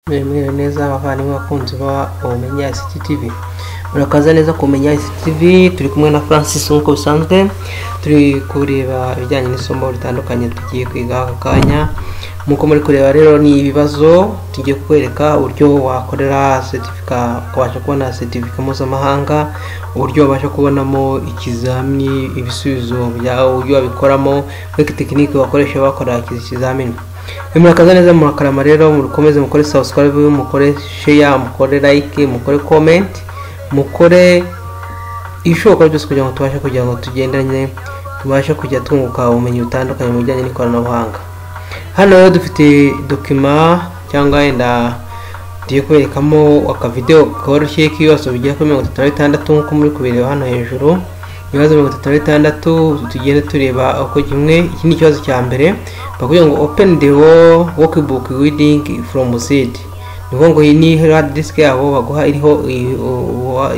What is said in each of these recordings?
Mwemerewe neza abavandimwe abakunzi ba Umenya ICTV murakaza neza kumenya ICTV turi kumwe na Francis nk'uko bisanzwe turi kureba ibijyanye n'isomo ritandukanye tugiye kwiga aka kanya nk'uko muri kureba rero ni ibibazo tugiye kukwereka uburyo wakorera setifika ukabasha kubona setifika mpuzamahanga uburyo wabasha kubonamo ikizamini ibisubizo byawe uburyo wabikoramo muri tekinike wakoresha bakora iki kizamini murakaza neza murakarama rero mukomeze mukore subscribe mukore share mukore like mukore comment mukore ibishoboka byose kugira ngo tubashe kugira ngo tugendanye tubashe kujya twunguka ubumenyi butandukanye mu bijyanye n'ikoranabuhanga hano rero dufite dokima cyangwa wenda tugiye kuberekamo akavidewo koroshye k'ibibazo bigera kuri mirongo itatu na bitandatu nk'uko muri kubireba hano hejuru ibibazo mirongo itatu na bitandatu tugenda tureba uko kimwe iki ni ikibazo cya mbere bakubwira ngo open the workbook reading from seed ni ukuvuga ngo iyi ni hard disk yabo baguha iriho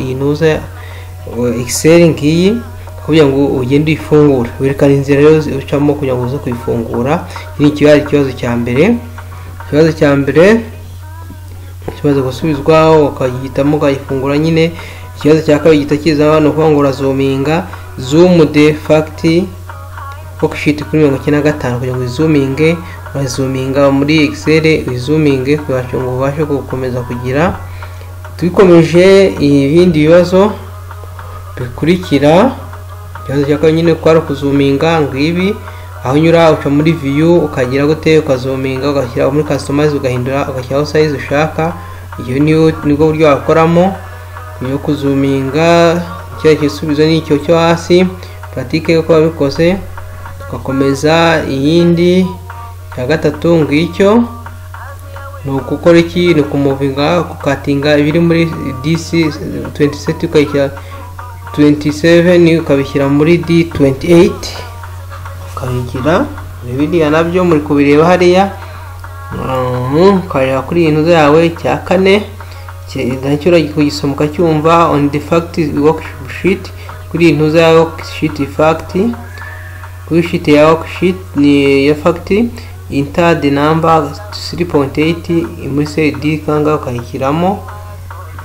inuza excel ngiyi kugira ngo ugende uyifungura werekana inzira rero ucamo kugira ngo uze kuyifungura iki ni ikibazo ikibazo cya mbere ikibazo cya mbere ikibazo gusubizwa ukagihitamo ukayifungura nyine ikibazo cya kabiri gihita kiza abantu kuvuga ngo urazuminga zoom de fact worksheet kuri mirongo icyenda na gatanu kugira ngo uyizuminge urazuminga muri excel uyizuminge kugira ngo ubashe gukomeza kugira tubikomeje ibindi bibazo bikurikira ikibazo cya kabiri nyine kwari ukuzuminga ngibi aho unyura uca muri viyu ukagira gute ukazuminga ugashyira muri customize ugahindura ugashyiraho size ushaka iyo nibwo buryo wakoramo yo kuzuminga kiriya gisubizo ni icyo cyo hasi puratike yo kuba bikoze tugakomeza iyindi ya gatatu ngicyo ni ugukora iki ni ukumuvinga gukatinga ibiri muri disi 27 ukayishyira 27 ukabishyira muri D28 ukabigira biriya nabyo muri kubireba hariya ukareba kuri iyi nzu yawe cya kane nacyo uragisomo ukacyumva on the fact worksheet kuri iyi ntuza ya worksheet fact kuri sheet ya worksheet ni ya fact enter the number 3.8 muri CD kanga ukayishyiramo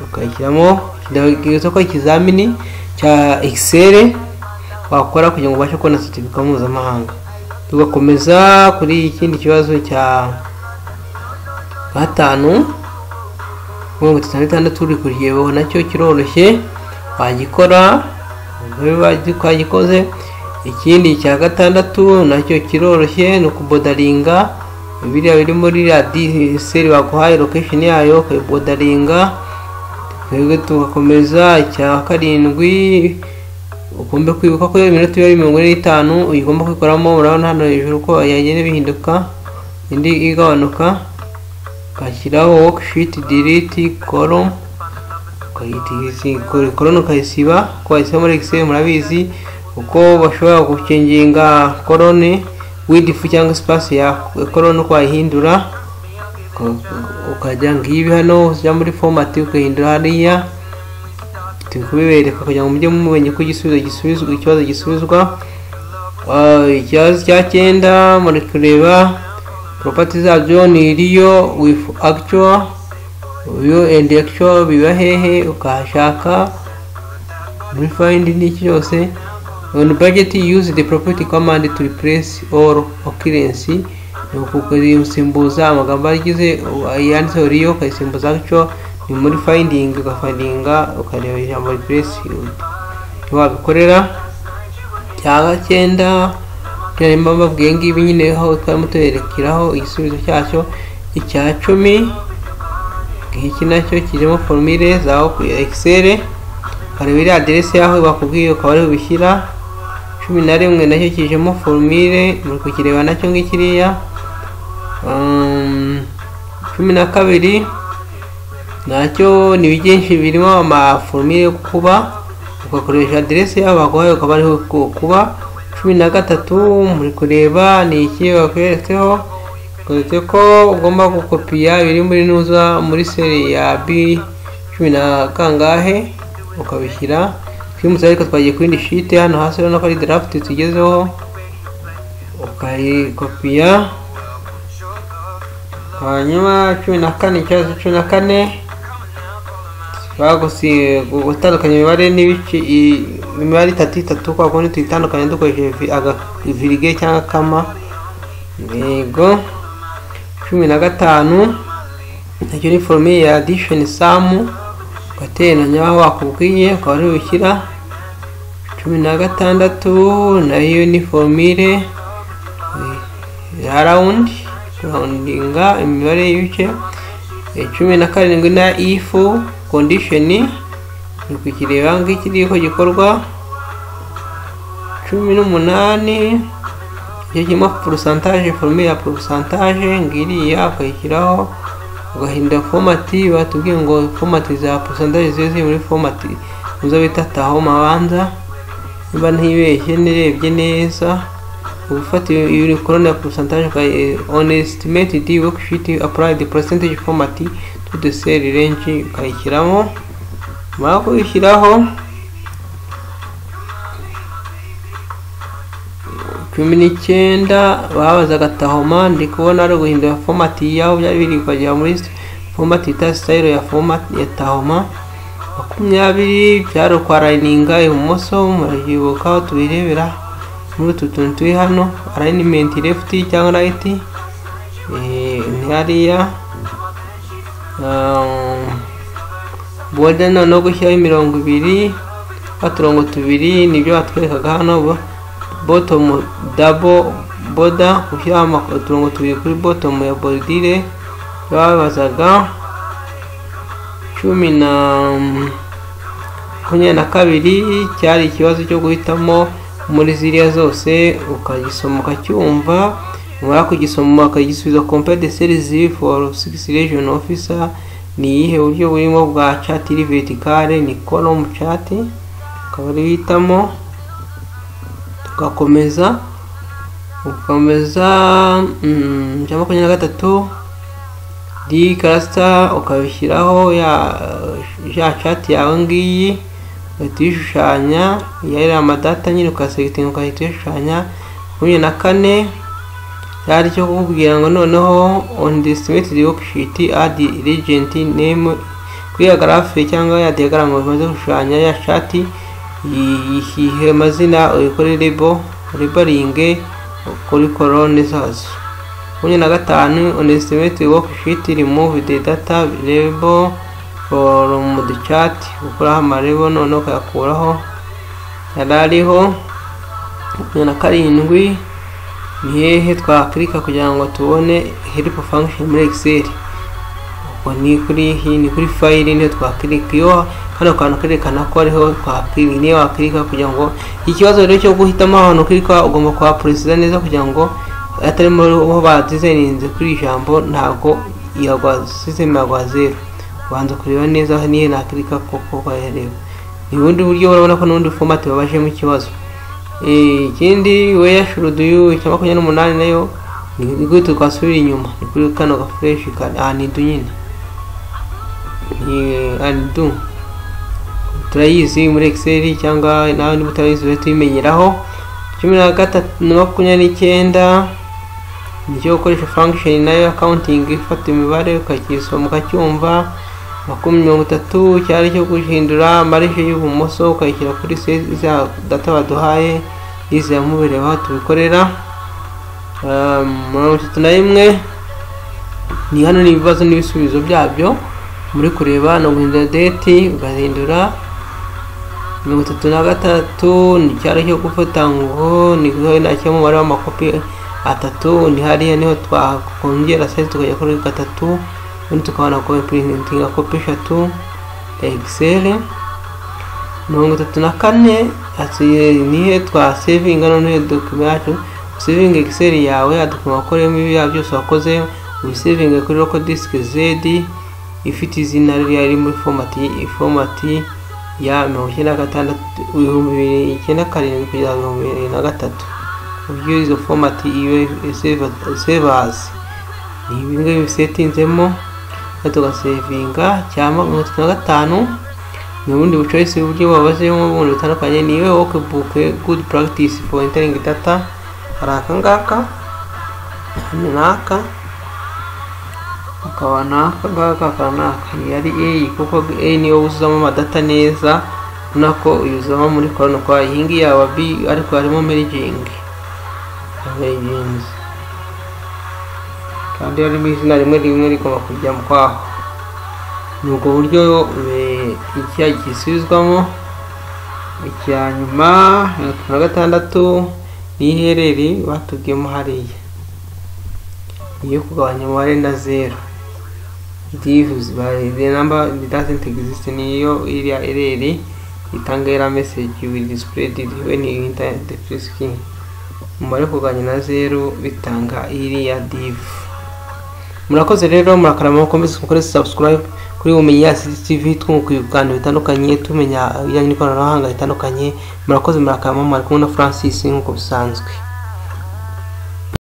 ukayishyiramo ndagize ko ikizamini cya excel wakora kugira ngo ubashe kubona certificate mpuzamahanga tugakomeza kuri ikindi kibazo cya gatanu mirongo itatu na bitandatu uri kuryebaho nacyo kiroroshye wagikora twagikoze ikindi cya gatandatu nacyo kiroroshye ni ukubodaringa biriya biri muri ya seri baguhaye lokesheni yayo ukayibodaringa twebwe tugakomeza icya karindwi ugomba kwibuka ko iminota iba ari mirongo ine n'itanu uyigomba kwikoramo urabona hano hejuru ko yagenda bihinduka indi igabanuka ugashyiraho worksheet delete column column ukayisiba ko wayisiba muri excel murabizi uko bashobora gukinginga colonne width cyangwa space ya colonne uko wayihindura ukajya ngibi hano ujya muri fomati ugahindura hariya turi kubibereka kugira ngo mujye mumenye ko igisubizo gisubizwa ikibazo gisubizwa ikibazo cya cyenda muri kureba poropati zabyo ni iriyo wifu actual uyu endi actual biba hehe ukahashaka muri fayindi n'iki cyose on budget use the property command to replace all occurrence ni ukusimbuza amagambo agize yanditseho riyo ukayisimbuza gutyo ni muri fayindingi ugafayindinga ukareba ijambo ripuresi wabikorera cyangwa cyenda byarimo babwiye ngibi nyine aho twarimo tuberekeraho igisubizo cyacyo icya cumi iki nacyo kirimo forumire za ekisere ukareba iriya aderesi yaho bakubwiye ukaba ari bubishyira cumi na rimwe nacyo kijemo forumire muri kukireba nacyo ngikiriya cumi na kabiri nacyo ni byinshi birimo amaforumire yo kuba ugakoresha aderesi yabo baguhaye ukaba ariho kuba cumi na gatatu muri kureba ni iki bakweretseho keretse ko ugomba gukopiya biri muri nuza muri seri ya b cumi na kangahe ukabishyira twimutse ariko twagiye ku yindi shite hano hasi urabona ko ari darafiti tugezeho ukayikopiya hanyuma cumi na kane ikibazo cumi na kane bagusi gutandukanya imibare n'ibice i- imibare itatu itatu kwa kundi tuyitandukanye dukoresheje vi- aga- virige cyangwa kama yego cumi na gatanu icyo ni forume ya adishoni samu ugateranya aho wakubwiye ukaba ari bushyira cumi na gatandatu nayo ni formire ya rawundi kurahundinga imibare y'ibice Eh, cumi na karindwi na ifu kondishoni ni kukireba ng'ikiriho gikorwa cumi n'umunani icyo kirimo porosantaje forume ya porosantaje ngiriya ukayishyiraho ugahindura fomati batubwiye ngo fomati za porosantaje ziba ziri muri fomati muzo bita taho mabanza niba ntibeshye nirebye neza uba ufata iyo korone ya porosantaje on estimated worksheet applied percentage fomati to the cell range ukayishyiramo mara kuyishyiraho cumi n'icyenda babazaga tahoma ndi kubona ari uguhindura fomati yaho byari biri ukagera muri fomati yita sitayiro ya fomati ya tahoma makumyabiri byari ukwararininga ibumoso murayibuka aho tubirebera muri utu tuntu turi hano arayinimenti refuti cyangwa rayiti ntihariya bode noneho gushyiraho imirongo ibiri baturongo tubiri nibyo batwerekaga hano bo- botomu dabo boda gushyiraho ama- uturongo tubiri kuri botomu ya boridire babazaga cumi na makumyabiri na kabiri cyari ikibazo cyo guhitamo muri ziriya zose ukagisoma ukacyumva wamara kugisoma ukagisubiza compare de series ziri for six region officer ni iyihe buryo burimo bwa chat iri vertical ni column chat ukaba ari uhitamo tugakomeza ugakomeza mm, cya makumyabiri na gatatu di karasita ukabishyiraho ya ya chat yawe ngiyi ugahita uyishushanya iya iriya amadata nyine ukasegitinga ugahita uyishushanya makumyabiri na kane cyari cyo kukubwira ngo noneho on the estimated worksheet add regent name kuri ya graphe cyangwa ya diagram umaze gushushanya ya chat yihihe amazina uyikore label labeling kuri colonne zazo makumyabiri na gatanu on estimate worksheet remove the data label from the chart gukuraho amarebo noneho ukayakuraho yari ariho makumyabiri na karindwi ni hehe twakirika kugira ngo tubone help function muri excel ubwo ni kuri iyi ni kuri fayili niyo twakirika iyo hano kantu kerekana ko ariho twakirika niyo wakirika kugira ngo ikibazo rero cyo guhitamo ahantu ukirika ugomba kuhapureseza neza kugira ngo atari muri uwo badizayininze kuri iri jambo ntabwo yagwa sisiteme yagwa zeru ubanza kureba neza aho niyo nakirika koko bayareba ni ubundi buryo urabona ko n'ubundi fomati babajemo ikibazo Eh, ikindi weya shuruduyu icya makumyabiri n'umunani nayo ni ni gute twasubira inyuma ni kuri kano gafureshi ka anidu nyine ni anidu turayizi muri excel cyangwa nawe niba utarayizi ube tuyimenyeraho cumi na gatatu na makumyabiri n'icyenda nicyo gukoresha function nayo accounting ifata imibare ukakisoma ukacyumva makumyabiri mirongo itatu cyari cyo guhindura marije y'ibumoso ukayishyira kuri se za data baduhaye n'izi ya mubireba aho tubikorera Um, mirongo itatu na rimwe ni hano ni ibibazo n'ibisubizo byabyo muri kureba no guhindura deti ugahindura mirongo itatu na gatatu ni icyaro cyo gufata ngo ni nacyo umubare w'amakopi atatu ni hariya niho twakongera size tukajya kuri gatatu ubundi tukabona kopuritinga kopi eshatu excel mirongo itatu na kane hasiye nihe twasevinga noneho dokima yacu sevinga excel yawe adukuma wakoreyemo ibiriya byose wakoze ubisevinga kuri local disk zed ifite izina ririya riri muri fomati fomati ya mirongo icyenda na gatandatu ibihumbi bibiri icyenda karindwi kugeza ibihumbi bibiri na gatatu uburyo izo fomati iyo sevazi ni ibi ngibi bisetinzemo kandi tugasevinga cyangwa mirongo itatu na gatanu ni ubundi bucoyisi uburyo babazemo ubundi butandukanye ni iwe workbook good practice for entering data hari akangaka hano n'aka akaba n'aka ngaka akaba n'aka ni ari a kuko a niyo wuzuzamo amadata neza nako uyuzamo muri korona kwa iyi ngiyi yaba b ariko harimo merigingi merigingi kandi harimo izina rimwe rimwe rigomba kujya mu kwaho ni ubwo buryo icya gisubizwamo icya nyuma na gatandatu n'iherere batubwiyemo hariya iyo kugabanya umubare na zero divuzi the number doesn't exist niyo iriya ereri itanga era message will display when you enter the screen umubare kugabanya na zero bitanga iriya divu murakoze rero murakara amaboko mbese mukore subscribe kuri ubumenyi ya CCTV twunguka ibiganiro bitandukanye tumenya ibijyanye n'ikoranabuhanga ritandukanye murakoze murakara mama ari kumwe na Francis nk'uko bisanzwe